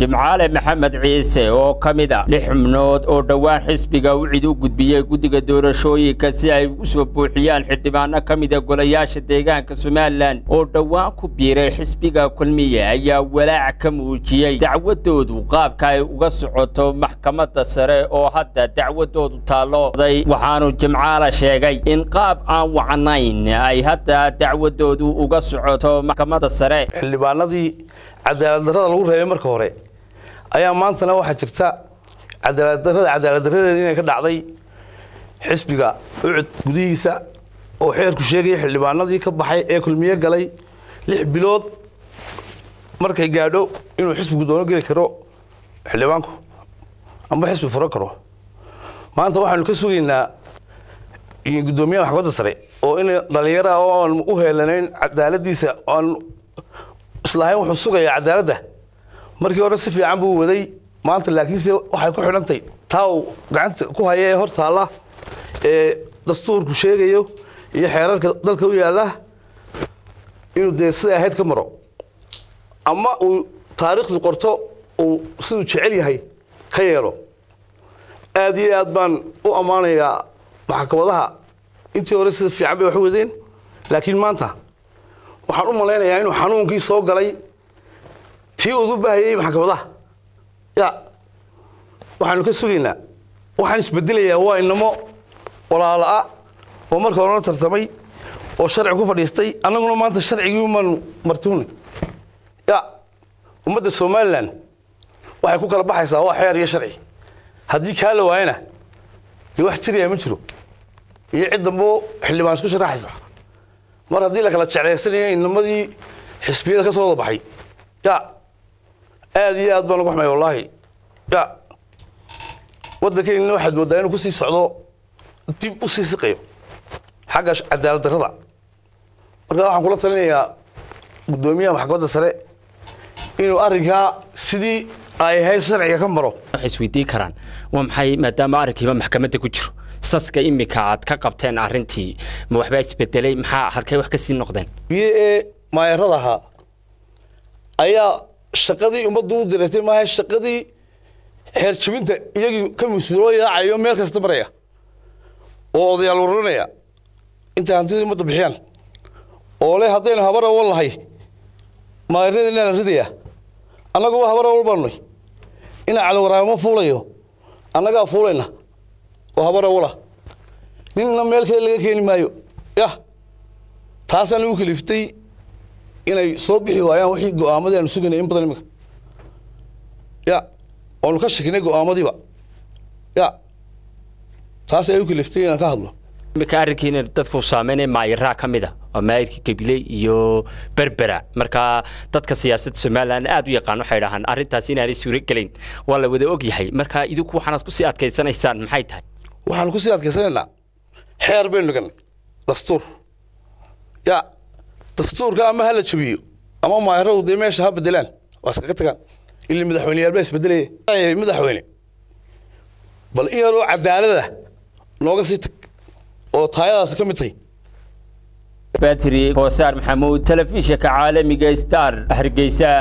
jimcaale maxamed ciise oo ka mid ah lix xubnood oo dhowaan xisbiga wicid u gudbiyey guddiga doorashooyinka si ay u soo buuxiyaan xildhibaano ka mida golayaasha deegaanka somalilan oo dhowaan ku biiray xisbiga kulmiye ayaa walaac ka muujiyey dacwadoodu qaabka ay uga socoto maxkamadda sare oo hadda dacwadoodu taallooday waxaanu jimcaale sheegay in qaab aan wacnayn ay hadda dacwadoodu uga socoto maxkamadda sare xildhibaanadii cadaalad darrada lagu reebay marka hore ayaa maantana waxaa jirta cadaalad darrada cadaalad darradeeda inay ka dhacday xisbiga ucud gudihiisa oo xeerku sheegaya xildhibaanadii ka baxay ee kulmiye galay lix bilood markay gaadho inuu xisbigu doono geli karo xildhibaanku amba xisbi furan karo maanta waxaanu ka sugaynaa guddoomiyaha maxkamadda sare oo in dhalinyara oo aan u heelanayn cadaaladiisa aan islahayn wuxuu sugayaa cadaaladda markii hore si fiican buu waday maanta laakiinse waxay ku xidhantay taa uu gacanta ku haya ee hor taalla ee dastuurku sheegayo iyo xeerarka dalka u yaalla inuu dee siday ahayd ka maro ama uu taariikhdu qorto uu siduu jecel yahay ka yeelo aad iyo aad baan u ammaanayaa maxkamadaha intii hore sida fiican bay wax u wadeen laakiin maanta waxaan u malaynayaa inuu xanuunkii soo galay tii udu baahayey maxkamadaha ya waxaanu ka sugaynaa waxaan isbedelayaa waa inamo walaala'a oo marka horena tartamay oo sharci ku fadhiistay annaguna maanta sharcigii umaanu martuunay ya ummadda somalilan waxay ku kala baxaysaa waa xeer iyo sharci haddii kaa la waayana dee wax jirayaa ma jiro iyo cid dambo xildhibaan isku sharaxaysa mar haddii la kala jeclaysanayo inamadii xisbiyada ka soo wada baxay ya aad iyo aad baan uga xumay wallaahi ya waddankeennina waxaad mooddaa inuu kusii socdo dib u sii siqayo xagga cadaalad darrada marka waxaan kula talinayaa guddoomiyaha maxkamadda sare inuu arrinkaa sidii ay ahayd sharciga ka maro waxay isweydiin karaan waa maxay maadaama arrinkiiba maxkamadda ku jiro saska imika aad ka qabteen arrintii ma waxbaa isbedelay maxaa halkay wax ka sii noqdeen biyo ee maayarada ahaa ayaa shaqadii ummaddu u diratay maaha shaqadii xeer jabinta iyagii ka mas-uuloo yaacayo meel kasta maraya oo odayaal waranaya intay hantidii ummadda bixiyaan oo le haddaynu habar awal lahay maayarada inaan ridaya annaguba habar awal baanunay inaa calawaraamo fuulayo annagaa fuulayna oo habar awala ninna meel kale laga keeni maayo yah taasaan ugu kaliftay inay soo bixi waayaan wixii go'aamadii aanu sugaynay in badan iminka ya oonu ka shakinay go'aamadiiba ya taas ay u kaliftay inaan ka hadlo imika arrinkiina dadku saameynaya maayaraa ka mid a waa maayirkii gabiley iyo berbera marka dadka siyaasadda somalilan aad u yaqaan waxay dhahaan arrintaas inaanay suuro gelayn waa la wada og yahay marka idinku waxaanaad kusii adkaysanaysaan maxay tahay waxaanu kusii adkaysanaynaa xeer baynu dhiganay dastuur ya dastuurka ama ha la jabiyo ama maayaradu dee meesha ha bedelaan waa iskaga tagaan ilaa madaxweyneyaal baa isbedelaya madaxweyne bal in yaroo cadaalada nooga sii tag oo taayadaasi ka mid tahay batri koosaar maxamuud telefishinka caalamiga star hargeysa